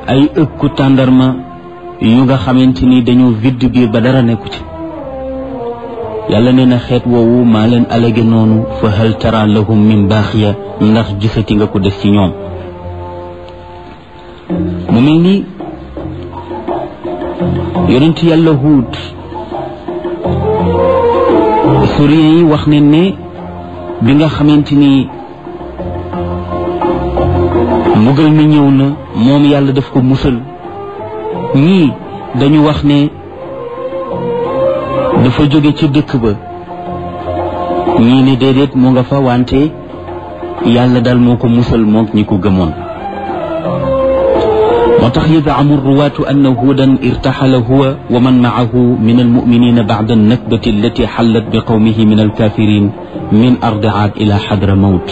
ay ëkku tàndarma yu nga xamante ni dañoo vidd biir ba dara nekku ci yàlla nee na xeet woowu maa leen alage noonu fa hal tara lahum min baaxiya ndax gisati nga ko des ci ñoom mu mel ni yonent yàlla huut historien yi wax ne ne bi nga xamante ni mbugal mi ñëw na moom yàlla daf ko musal ñii dañu wax ne dafa jóge ci dëkk ba ñii ne déedéet mu nga fa wante yàlla daal moo ko musal mook ñi ko gëmoon moo tax yazaamu ruwaatu anna huudan irtaxala huwa wa man maahu min almuminina bacda annakbati allati xallat bi qawmihi min alkafirin min ardi aad ila xadra mawt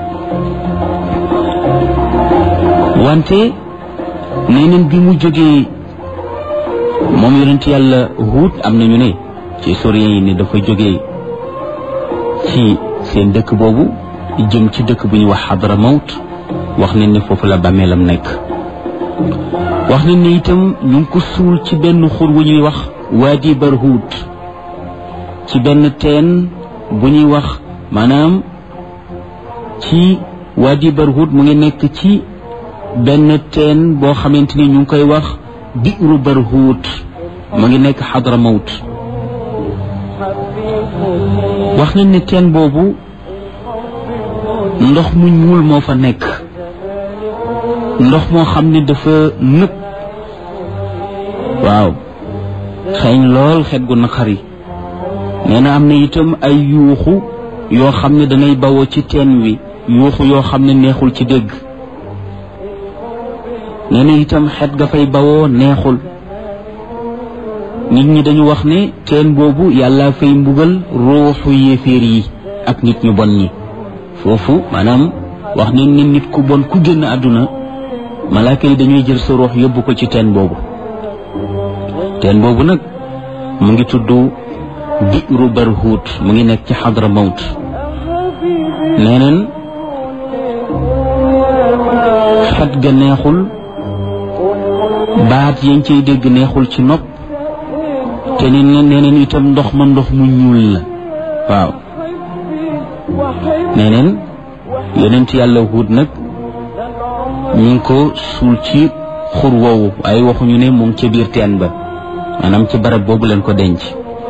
wante nee neen bi mu jógee moom yonent yàlla huut am nañu ne ci historien yi ne dafa jógee ci seen dëkk boobu jëm ci dëkk bu ñuy wax xadra mawt wax nañ ne foofu la bàmmeelam nekk wax nañ ne itam ñu ngi ko suul ci benn xur wu ñuy wax waadi barhuut ci benn teen bu ñuy wax maanaam ci waadi barhuut mu ngi nekk ci benn teen boo xamante ni ñu ngi koy wax biiru barhuut mu ngi nekk xadra mawt wax nañ ne teen boobu ndox mu ñuul moo fa nekk ndox moo xam ne dafa nëb waaw xeeñ lool xet gu naqari nee na am na itam ay yuuxu yoo xam ne danay bawoo ci teen wi yuuxu yoo xam ne neexul ci dégg nee na itam xet ga fay bawoo neexul nit ñi dañu wax ne teen boobu yàlla fay mbugal ruuxu yéeféer yi ak nit ñu bon ñi foofu maanaam wax nañ ne nit ku bon ku génn àdduna malaaka yi dañuy jël sa ruux yóbbu ko ci teen boobu teen boobu nag mu ngi tudd biiru barhuut mu ngi nekk ci xadra mawt nee neen xet ga neexul baat yañ cay dégg neexul ci nopp te ni nee neen itam ndox ma ndox mu ñuul la waaw nee neen yonent yàlla huut nag ñu ngi ko suul ci xur woowu waaye waxuñu ne mu ngi ca biir teen ba maanaam ci barab boobu leen ko denc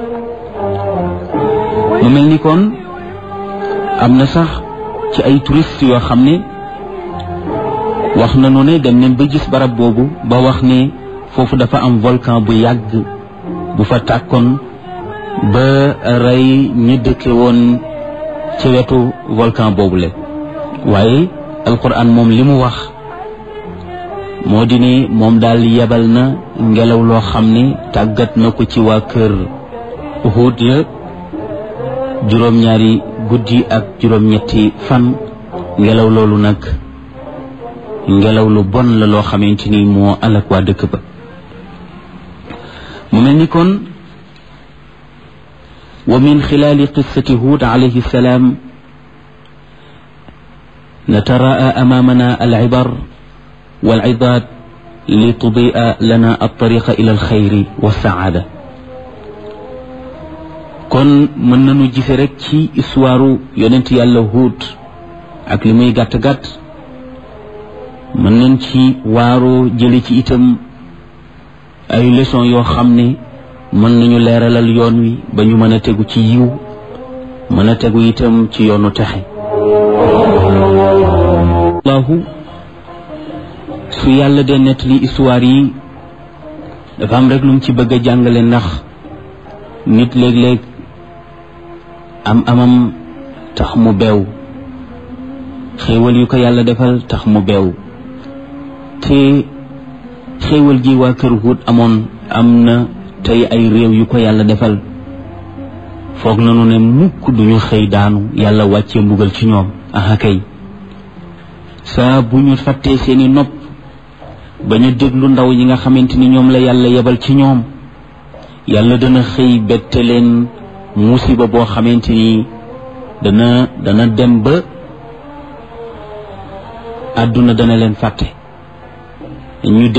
mu mel ni kon am na sax ci ay touriste yoo xam ne wax nañu ne dem nañ ba gis barab boobu ba wax ne foofu dafa am volcan bu yàgg bu fa tàkkoon ba rey ñi dëkke woon ci wetu volcan boobule waaye alquran moom li mu wax moo di ne moom daal yebal na ngelaw loo xam ne tàggat na ko ci waa kër Huud ya juróom-ñaari guddi ak juróom-ñetti fan ngelaw loolu nag ngelaw lu bon la loo xamante ni moo alak waa dëkk ba mu mel ni kon wa min xilaali qissati Huud alayhi salaam نتراءى أمامنا العبر والعظات لتضيء لنا الطريق إلى الخير والسعادة kon mën nañu gise rek ci histoire yonent yàlla Huud ak li muy gàtt-gàtt mën nañ ci waaroo jële ci itam ay leçon yoo xam ne mën nañu leeralal yoon wi ba ñu mën a tegu ci yiw mën a tegu itam ci yoonu texe allahu su yàlla dee nettali histoire yi dafa am rek lu mu ci bëgg a jàngale ndax nit léeg-léeg am amam tax mu beew xéewal yu ko yàlla defal tax mu beew te xéewal gi waa kër Huud amoon am na tey ay réew yu ko yàlla defal foog nanu ne mukk duñu xëy daanu yàlla wàccee mbugal ci ñoom aha kay saa bu ñu fàttee seeni nopp ba ñu déglu ndaw yi nga xamante ni ñoom la yàlla yebal ci ñoom yàlla dana xëy bette leen musiba boo xamante ni dana dana dem ba àdduna dana leen fàtte ñu